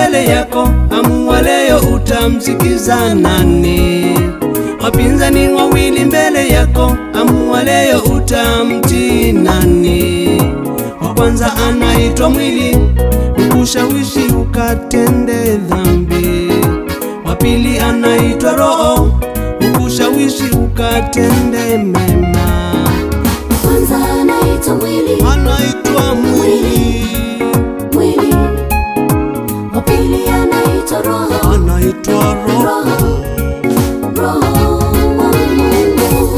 mbele yako, amua leo utamsikiza nani? Wapinzani wawili mbele yako, amua leo utamtii nani? Wa kwanza anaitwa mwili, ukushawishi ukatende dhambi. Wa pili anaitwa roho, ukushawishi ukatende mema. Kwanza anaitwa mwili, Anaitwa mwili, mwili. Wa pili anaitwa roho, anaitwa roho. roho wa Mungu.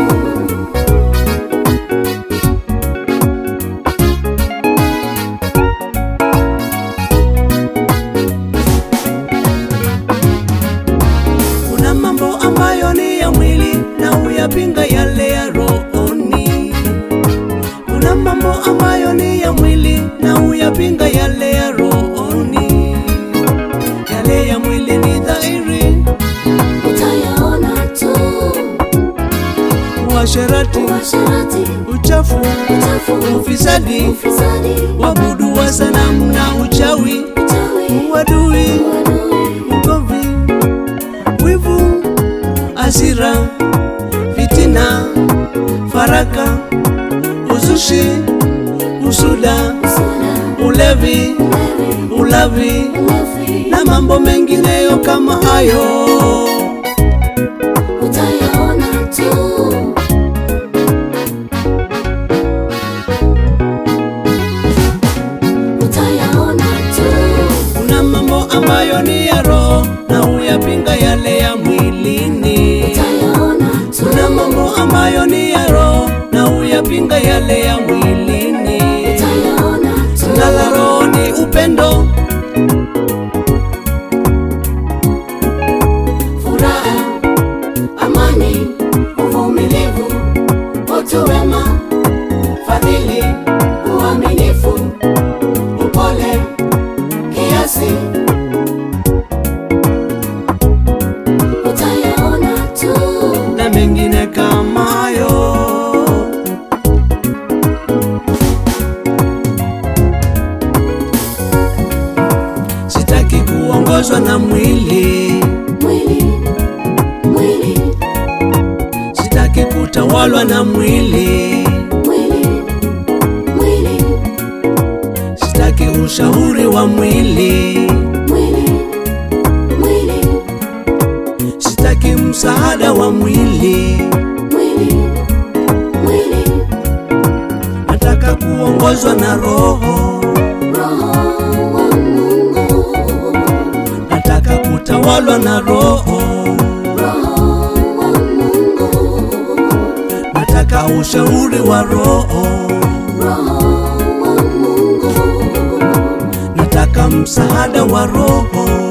Kuna mambo ambayo ni ya mwili na uyapinga yale ya rohoni. Kuna mambo ambayo ni ya mwili na uyapinga yale ya rohoni. Yale ya mwili ni dhahiri, Utayaona tu uasherati, uasherati, uchafu, uchafu, ufisadi, ufisadi, wabudu wa sanamu na uchawi, uchawi, uadui, uadui, ugomvi, wivu, hasira, fitina, faraka, uzushi, usuda, usuda, ulevi, ulevi, ulavi ulevi. na mambo mengineyo kama hayo. Utayaona tu utayaona tu Kuna mambo ambayo ni ya roho na uyapinga yale ya mwilini. utayaona tu Kuna mambo ambayo ni ya roho na uyapinga yale ya mwilini. utayaona tu Tunda la roho ni upendo, furaha, amani, uvumilivu, utu wema, fadhili, uaminifu, upole, kiasi. Utayaona tu na mengine kama hayo. Sitaki kuongozwa na mwili, mwili, mwili, sitaki kutawalwa na mwili, mwili, mwili, sitaki ushauri wa mwili, mwili, mwili, sitaki msaada wa mwili. mwili, mwili, Nataka kuongozwa na Roho, roho wa Mungu, nataka kutawalwa na Roho, roho wa Mungu, nataka ushauri wa Roho, roho wa Mungu, nataka msaada wa Roho.